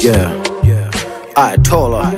Yeah, yeah. Ayatollah.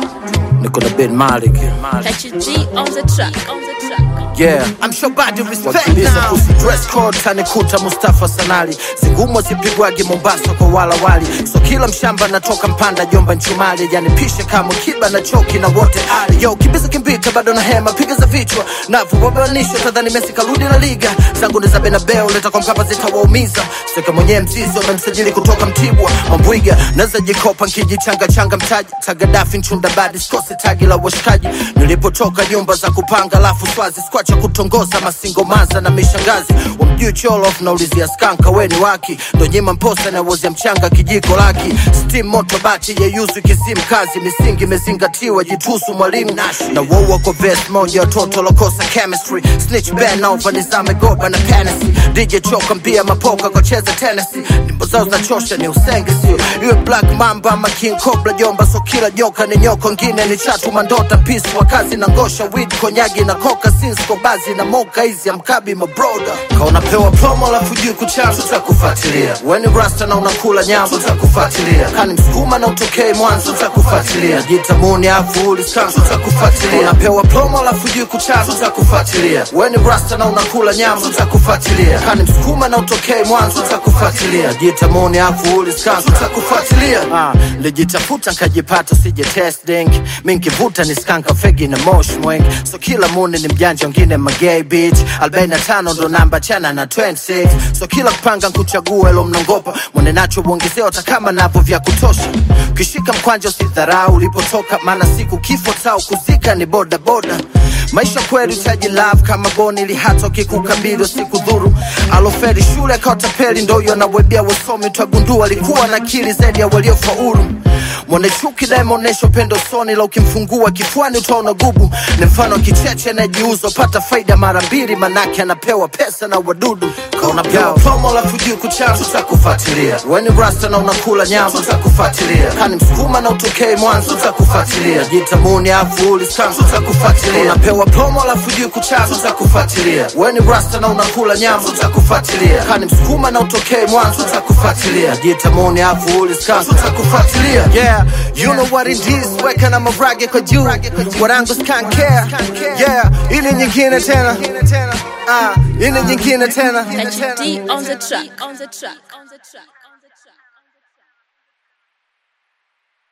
Niko na Ben Malik. Catch your G on the track, on the track. Yeah. I'm sure body respect Wakimbiza now. kusi dress code tanikuta Mustafa Sanali zingumo zipigwagi Mombasa kwa wala wali so kila mshamba anatoka mpanda jomba nchumali yani pishe kama kiba na choki na wote ali yo kimbiza kimbita bado na hema piga za vichwa na vubobanisho tadhani Messi karudi la liga zangu ni za Benabeu leta kwa Mkapa zitawaumiza seka mwenyewe mzizi wamemsajili kutoka Mtibwa Mambwiga naweza jikopa nkijichanga changa mtaji tagadafi nchunda badi sikose tagi la washikaji nilipotoka nyumba za kupanga lafu swazi skwacha kutongoza masingo maza na mishangazi wamjui cholof naulizia skanka weni waki ndo nyima mposa na wozia mchanga kijiko laki steam moto bati yeyuzu kisim kazi misingi imezingatiwa jitusu mwalimu na woua kwa vest moja watoto lokosa chemistry snitch ben over nizame goba na penesi dj choka mbia mapoka kwa cheza tenesi nyimbo zao zinachosha ni usenge sio iwe black mamba ama king cobra jomba so kila nyoka ni nyoko ngine ni chatu mandota peace wakazi na ngosha weed konyagi na koka sinsko bazi na moka hizi amkabi mabroda kaunapewa promo alafu juu kuchana tutakufuatilia weni rasta na unakula nyama tutakufuatilia kani msukuma na utokei mwanzo tutakufuatilia jitamuni afu uliskan tutakufuatilia unapewa promo alafu juu kuchana tutakufuatilia weni rasta na unakula nyama tutakufuatilia kani msukuma na utokei mwanzo tutakufuatilia jitamuni afu uliskan tutakufuatilia ah, lijitafuta nkajipata sije testing mi nkivuta ni skanka fegi na mosh mweng so kila muni ni mjanja wengine magay bitch 45 ndo namba chana na 26 so kila kupanga nkuchagua elo mnangopa mwene nacho uongezea hata kama napo vya kutosha ukishika mkwanja usidharau ulipotoka maana siku kifo tao kuzika ni boda boda maisha kweli utaji love kama boni ili hata ukikukabili usikudhuru aloferi shule akaotapeli ndo huyo anawebia wasomi twagundua alikuwa na akili zaidi ya waliofaulu mwone chuki naye maonesha upendo soni la ukimfungua kifuani utaona gubu ni mfano wa kicheche anayejiuza upata faida mara mbili manake anapewa pesa na wadudu kaunapewa promo alafu juu kuchana tutakufuatilia weni rasta na unakula nyama tutakufuatilia kani msukuma na utokei mwanzo tutakufuatilia jitamuni afu uliskan tutakufuatilia unapewa promo alafu juu kuchana tutakufuatilia weni rasta na unakula nyama tutakufuatilia kani msukuma na utokei mwanzo tutakufuatilia jitamuni afu uliskan tutakufuatilia yeah you know what it is weka na mavrage kwa juu warangu scan care yeah ili nyingine tena ah ili nyingine tena Catch your D on the track, on the track, on the track.